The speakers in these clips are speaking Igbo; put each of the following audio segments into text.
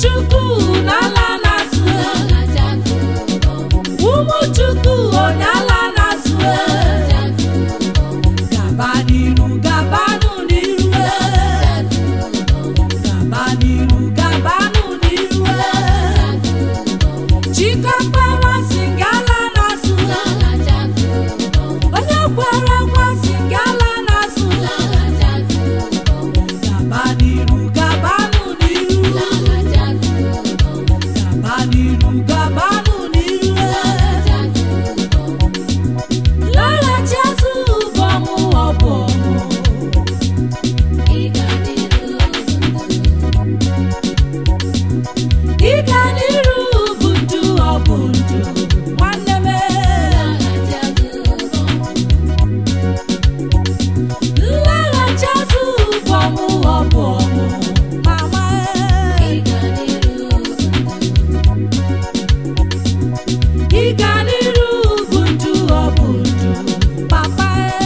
chukwu n'ala na-azụ ụmụ chukwu onye ala na-azụ gaba n'iru gabanụ n'iru gaba n'iru gabanụ n'iru chikọkpara si gala na-azụ onye kwere ekwe si gala na-azụ gaba n'iru gabanụ n'iru gaba n'iru gabanụ n'iru laghachi azụ ụbọmụ ọbọmụ ịga n'iru bụ ndụ ọ bụ ndụ nwanne m nlaghachi azụ ụbọmụ ọ bụ ọmụ mama ịga n'iru bụ ndụ ọ bụ ndụ papa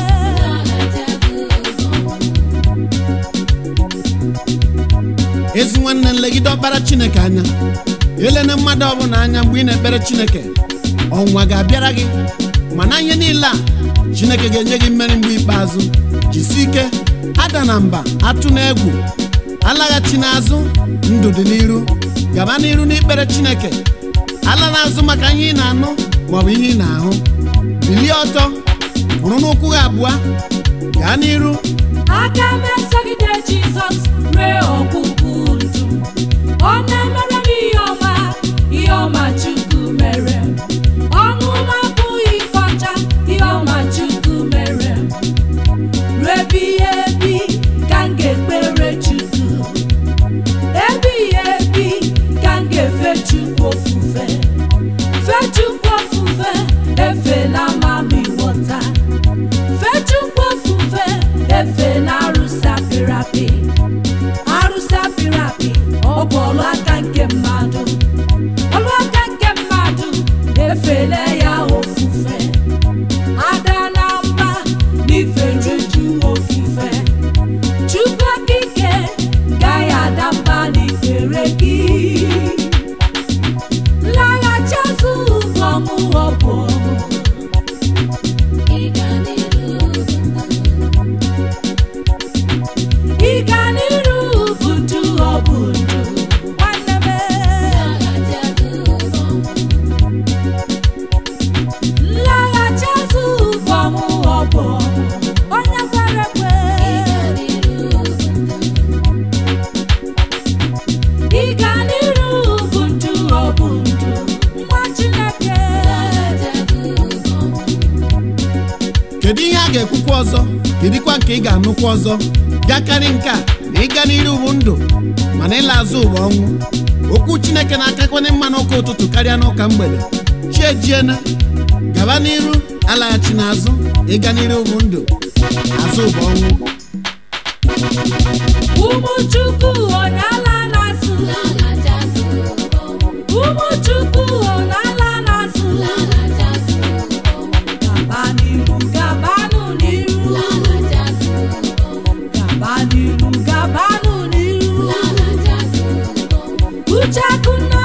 ezi nwanne nlegide ọkpara chineke anya elena mmadụ ọbụla anya mgbe ị na-ekpere chineke ọnwa ga-abịara gị mana ihe niile a chineke ga-enye gị mmeri mgbe ikpeazụ jisi ike ada na mba atụ na egwu alaghachi n'azụ ndụ dị n'iru gaba n'iru n'ikpere chineke ala n'azụ maka ihe ị na-anụ maọbụ ihe ị na-ahụ bilie ọtọ kwụrụ n'ụkwụ gị abụọ gaa n'iru aka m esogide jizọs ree ọgwụgwụ ndụ ọ na-emere m ihe ọma ihe ọma chukwu mere m ọnụ m abụghị ịkọcha ihe ọma chukwu mere m ruo ebighị ebi ka m ga-ekpere chukwu ebighị ebi ka m ga-efe chukwu ofufe fe chukwu ofufe efe na amami ghọta fechukwu ofufe efe na arụsị apịrị apị arụsị apịrị apị ọ bụ ọlụ aka nke mmadụ ọlụ aka nke mmadụ efele ya ofufe ada na mba n'ife juju ofufe chukwu okike gaghị ada mba n'ikpere gị laghachi azụ ụbọmụ ọ bụ ọmụ ịga n'iru bụ ndụ ọ bụ ndụ nwanne m nlaghachi azụ ụbọmụ ọ bụ ọmụ onye kwere ekwe ịga n'iru bụ ndụ ọ bụ ndụ nwa Chineke kedu ihe a ga-ekwukwa ọzọ kedikwa nke ị ga-anụkwa ọzọ bịakarị nke a na ịga n'iru bụ ndụ mana ịla azụ ụwa ọnwụ okwu chineke na-akakwanye mma n'ụka ụtụtụ karịa n'ụka mgbede chi ejiena gaba n'iru alaghachi n'azụ ịga n'iru bụ ndụ azụ ụwa ọnwụ ụmụ Chukwu onye ala na-azụ ụmụ Chukwu onye ala na-azụ gaba n'iru gabanụ n'iru gaba n'iru gabanụ n'iru uche akụnna